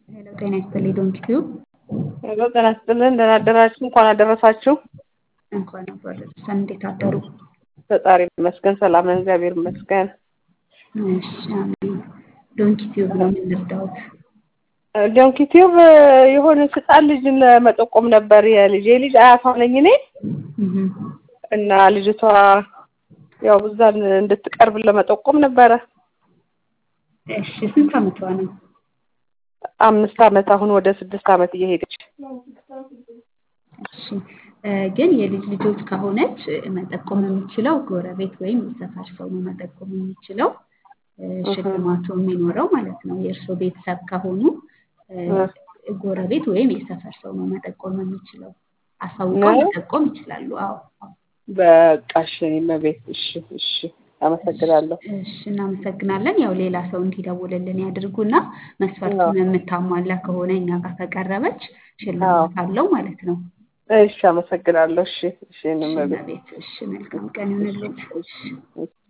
ሄሎ ጤና ይስጥልኝ ዶንኪ ቲዩብ ሄሎ ጤና ይስጥልን ደህና አደራችሁ እንኳን አደረሳችሁ እንኳን አብሮ አደረሰን እንዴት አደሩ ፈጣሪ ይመስገን ሰላም ነን እግዚአብሔር ይመስገን እሺ አሜን ዶንኪ ቲዩብ ነው ምን ልርዳዎት ዶንኪ ቲዩብ የሆነ ህፃን ልጅን ለመጠቆም ነበር የልጄ ልጅ አያቷ ነኝ እኔ እህ እና ልጅቷ ያው እዛን እንድትቀርብ ለመጠቆም ነበረ እሺ ስንት አመቷ ነው አምስት አመት አሁን ወደ ስድስት አመት እየሄደች እሺ ግን የልጅ ልጆች ከሆነች መጠቆም የምችለው ጎረቤት ወይም የሰፈር ሰው ነው መጠቆም የሚችለው ሽልማቱ የሚኖረው ማለት ነው የእርሶ ቤተሰብ ከሆኑ ጎረቤት ወይም የሰፈር ሰው ነው መጠቆም የሚችለው አሳውቀው መጠቆም ይችላሉ አዎ በቃ እሺ እመቤት እሺ እሺ አመሰግናለሁ እሺ እናመሰግናለን ያው ሌላ ሰው እንዲደውልልን ያድርጉና መስፈርቱን የምታሟላ ከሆነ እኛ ጋር ከቀረበች ሽልማት አለው ማለት ነው እሺ አመሰግናለሁ እሺ እሺ እመቤት ቤት እሺ መልካም ቀን ይሁንልዎት